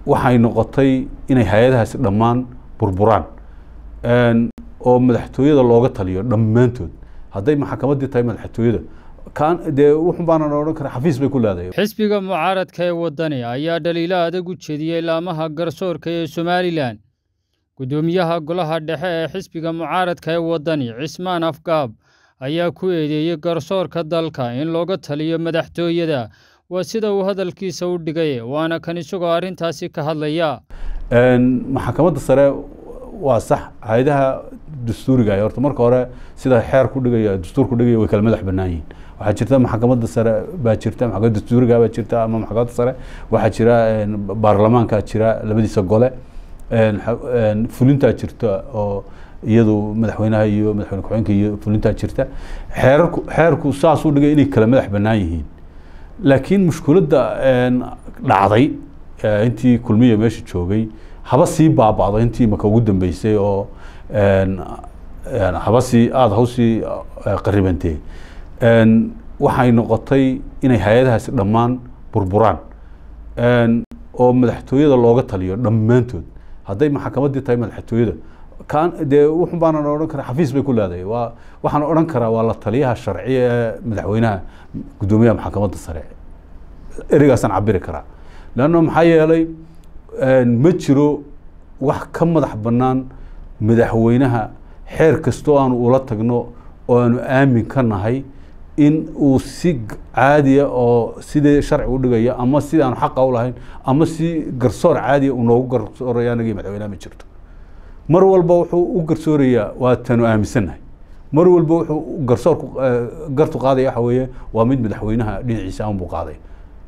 waxay noqotay inay hay-adahaasi dhammaan burburaan oo madaxtooyada looga taliyo dhammaantood hadday maxkamaddii tahay madaxtooyada kan dee wuxun baanan odhan kara xafiis bay ku leedahay xisbiga mucaaradka ee waddani ayaa dhaliilo adag u jeediyey laamaha garsoorka ee somalilan guddoomiyaha golaha dhexe ee xisbiga mucaaradka ee waddani cismaan afgaab ayaa ku eedeeyey garsoorka dalka in looga taliyo madaxtooyada waa sida uu hadalkiisa u dhigay waana kan isagoo arrintaasi ka hadlaya maxkamadda sare waa sax hay-adaha dastuuriga horta marka hore sida xeer ku dhigaya dastuur ku dhigaya way kala madax bannaan yihiin waxaa jirta maxkamadda sare baa jirta maxkamadda dastuuriga baa jirta ama maxkamadda sare waxaa jira baarlamaankaa jira labadiisa gole fulintaa jirta oo iyadu madaxweynaha iyo madaxweyne ku-xigeenka iyo fulintaa jirta xeerarku xeerku saasuu dhigay inay kala madax bannaan yihiin laakiin mushkiladda dhacday intii kulmiya meesha joogay haba sii baaba'do intii maka ugu dambeysay oo haba sii aada hawsii qaribantee waxay noqotay inay hay-adahaasi dhammaan burburaan oo madaxtooyada looga taliyo dhammaantood hadday maxkamaddii tahay madaxtooyada kan dee wuxun baanan odhan kara xafiis bay ku leedahay waa waxaan odhan karaa waa la taliyaha sharciya ee madaxweynaha guddoomiyaha maxkamadda sare ereygaasaan cabiri karaa leanno maxaa yeelay ma jiro wax ka madax bannaan madaxweynaha xeer kastoo aanu ula tagno oo aanu aamin ka nahay in uu si caadiya oo sidii sharci u dhigaya ama sidii aanu xaqa u lahayn ama si garsoor caadiya uu noogu garsooraya anagii madaxweynaha ma jirto mar walba wuxuu u garsoorayaa waa tanu aaminsannahay mar walba wuxuu garsoorku gartu qaadaya waxa weeye waa mid madaxweynaha dhinaciisa aan buu qaaday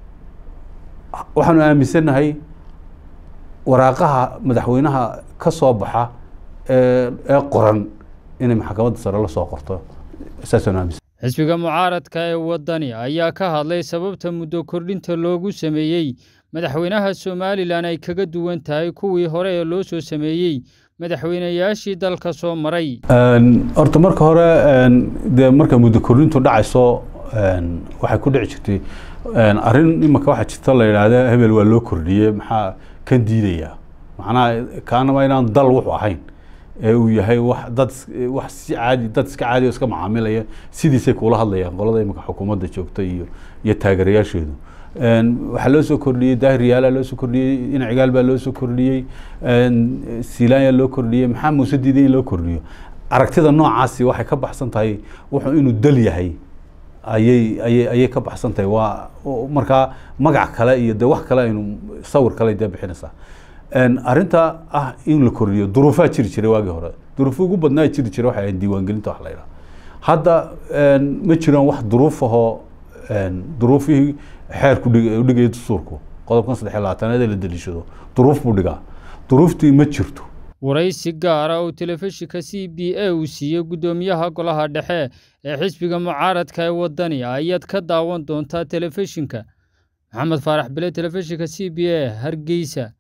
waxaanu aaminsannahay waraaqaha madaxweynaha ka soo baxa ee qoran inay maxkamadda sare la soo qorto saasaan aaminsan xisbiga mucaaradka ee waddani ayaa ka hadlay sababta muddo kordhinta loogu sameeyey madaxweynaha somalilan ay kaga duwan tahay kuwii hore ee loo soo sameeyey madaxweynayaashii dalka soo maray horta marka hore dee marka muddo kordhintu dhacayso waxay ku dhici jirtay arrin imaka waxaa jirta la yidhaahda hebel waa loo kordhiyey maxaa kan diidaya macnaha kaanama inaan dal wuxuu ahayn ee uu yahay wax dad wax si caadi dad iska caadi oo iska macaamilaya sidiisay kula hadlayaan qolada imika xukuumadda joogta iyo iyo taageerayaasheedu waxaa loo soo kordhiyey daahir yaala loo soo kordhiyey inacigaal baa loo soo kordhiyey silaanya loo kordhiyey maxaa muuse diiday in loo kordhiyo aragtida noocaasi waxay ka baxsan tahay wuxuu inuu dal yahay ayay ayay ayay ka baxsan tahay waa markaa magac kale iyo de wax kale aynu sawir kale dee bixinaysaa arrinta ah in la kordhiyo duruufaa jiri jiray waagii hore duruufo ugu badnaa jiri jiray waxay ahayd diiwaangelinta wax la yidhaha hadda ma jiraan wax duruuf ahoo duruufihii xeerku dhigaya dastuurku qodobkan saddex iyo labaatanaad ee la daliishado duruuf buu dhigaa duruuftii ma jirto waraysi gaara oo telefishinka c b a uu siiyey guddoomiyaha golaha dhexe ee xisbiga mucaaradka ee waddani ayaad ka daawan doontaa telefishinka maxamed faarax bile telefishinka c b a hargeysa